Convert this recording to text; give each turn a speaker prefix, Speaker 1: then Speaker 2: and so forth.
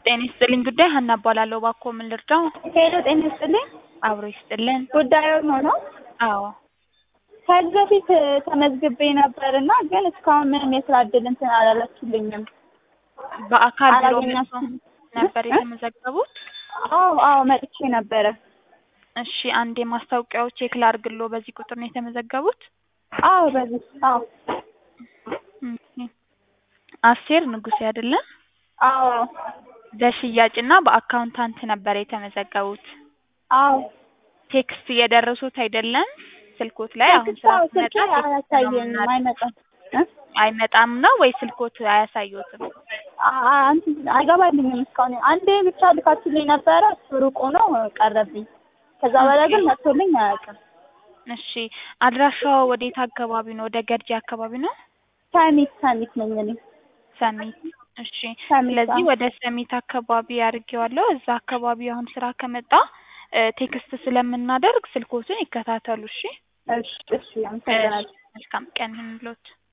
Speaker 1: ጤና ይስጥልኝ ጉዳይ ሀና እባላለሁ። እባክዎ ምን ልርዳው?
Speaker 2: ሄሎ ጤና ይስጥልኝ።
Speaker 1: አብሮ ይስጥልን።
Speaker 2: ጉዳዩን ሆኖ
Speaker 1: አዎ
Speaker 2: ከዚህ በፊት ተመዝግቤ ነበር እና ግን እስካሁን ምንም የስራ እድል እንትን አላላችሁልኝም።
Speaker 1: በአካል ቢሮ መጥተው
Speaker 2: አላገኛችሁም?
Speaker 1: ነበር
Speaker 2: እ?
Speaker 1: የተመዘገቡት?
Speaker 2: አዎ አዎ መጥቼ ነበረ።
Speaker 1: እሺ አንድ የማስታወቂያው ቼክ ላድርግሎ። በዚህ ቁጥር ነው የተመዘገቡት?
Speaker 2: አዎ በዚህ አዎ
Speaker 1: ኦኬ። አስቴር ንጉሴ አይደለም?
Speaker 2: አዎ
Speaker 1: በሽያጭና በአካውንታንት ነበር የተመዘገቡት።
Speaker 2: አዎ
Speaker 1: ቴክስት እየደረሱት አይደለም? ስልኮት ላይ አሁን
Speaker 2: ቴክስት
Speaker 1: ስራ
Speaker 2: አዎ
Speaker 1: ሲመጣ
Speaker 2: ስልኬ
Speaker 1: ቴክስት ነው
Speaker 2: አያሳየኝም
Speaker 1: የምናደርገው።
Speaker 2: አይመጣም እ?
Speaker 1: አይመጣም ነው ወይ ስልኮት አያሳዩትም?
Speaker 2: አ- አ- እንትን አይገባልኝም እስካሁን አንዴ ብቻ ልካችሁልኝ ነበረ እሱ ሩቅ ሆኖ ቀረብኝ። ከዛ በላይ ግን መጥቶልኝ አያውቅም።
Speaker 1: እሺ አድራሻው ወዴት አካባቢ ነው? ወደ ገርጂ አካባቢ ነው?
Speaker 2: ሰሚት ሰሚት ነኝ እኔ
Speaker 1: ሰሚት። እሺ
Speaker 2: ሰሚት
Speaker 1: ስለዚህ
Speaker 2: አዎ።
Speaker 1: ወደ ሰሚት አካባቢ አድርጌዋለሁ። እዛ አካባቢ አሁን ስራ ከመጣ እ ቴክስት ስለምናደርግ ስልኮትን ይከታተሉ። እሺ
Speaker 2: እሺ እሺ አመሰግናለሁ።
Speaker 1: መልካም ቀን ይሁንልዎት።